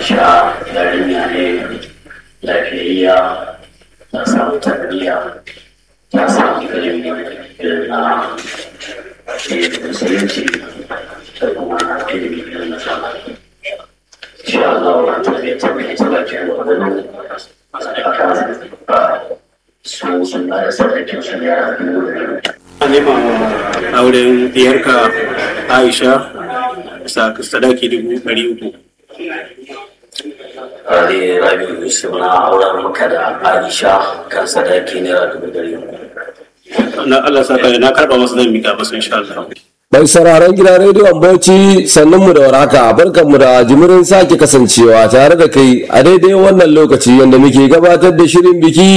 aisha yarinya ne lafiyayya ta samu tarbiyya ta samu ilimi irin na ilimin musulunci da kuma ilimi irin na zamani insha Allah wa tarbiyya ta mai ta bakin gwamnati akan su sun ba da sadakin su naira dubu biyu a nema auren diyarka aisha sa sadaki dubu ɗari uku Ali Rabi Yusuf na auren maka da Aisha kan sadaki naira dubu ɗari uku. na Allah sa ka na karba masa zan mika masa insha Allah Mai sauraron gidan rediyon Bauchi sannan mu da warhaka barkan mu da jimirin sake kasancewa tare da kai a daidai wannan lokaci yadda muke gabatar da shirin biki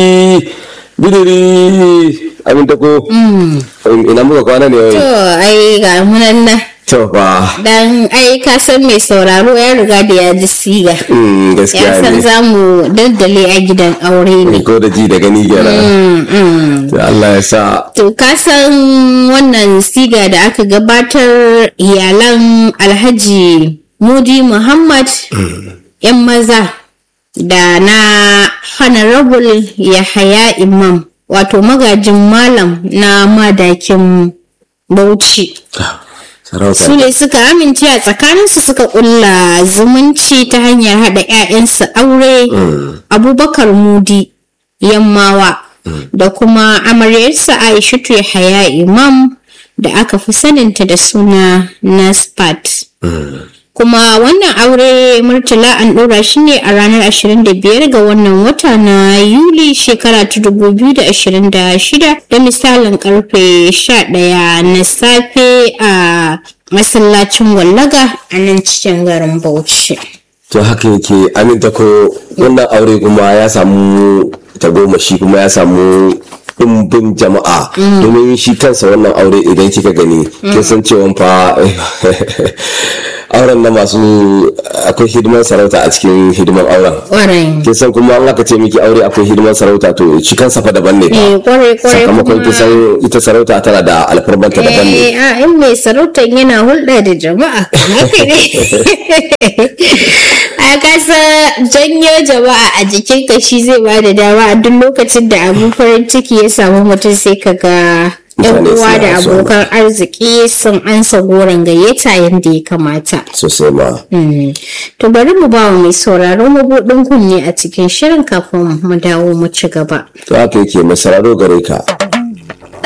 bidiri aminta ko ina muka kwana ne To wai ai ga munan nan to fa dan ai ka san mai sauraro ya riga da ya ji siga. mm, Ya gaskiya san ne za mu daddale a gidan aure ne. ko da ji da gani kenan Mm, mm. to Allah ya sa To ka san wannan siga da aka gabatar iyalan Alhaji Mudi Muhammad yan maza da na Honorable Yahaya Imam wato magajin malam na madakin Bauchi. sarauta su ne suka amince a tsakaninsu suka kulla zumunci ta hanyar haɗa 'ya'yansu aure abubakar mudi yammawa da kuma amaryarsa aishatu haya imam da aka fi saninta da suna naspat kuma wannan aure murtala an ɗora shi ne a ranar 25 ga wannan wata na yuli shekara ta 2026 da misalin karfe 11 na safe a masallacin wallaga a nan cikin garin bauchi to haka yake aminta ko wannan aure kuma ya samu tagomashi kuma ya samu ɗumbin jama'a domin shi kansa wannan aure idan kika gani kin san cewa fa auren na masu akwai hidimar sarauta a cikin hidimar auren ƙwarai kin san kuma an aka ce miki aure akwai hidimar sarauta to shi kansa fa daban ne eh fa ƙwarai ƙwarai sakamakon kin san ita sarauta tana da alfarbanta daban ne Eh, a in mai sarautar yana hulɗa da jama'a haka ne a kasa janyo jama'a a jikin ka shi zai ba da dama a duk lokacin da abin farin ciki ya samu mutum sai ka ga yan Mutane uwa suna da so. abokan arziki sun ansa goron gayyata yadda ya kamata sosai ma Mm. to bari mu ba wa mai sauraro mabuɗin kunne a cikin shirin kafin mu dawo mu ci gaba to haka yake mai sararo gare ka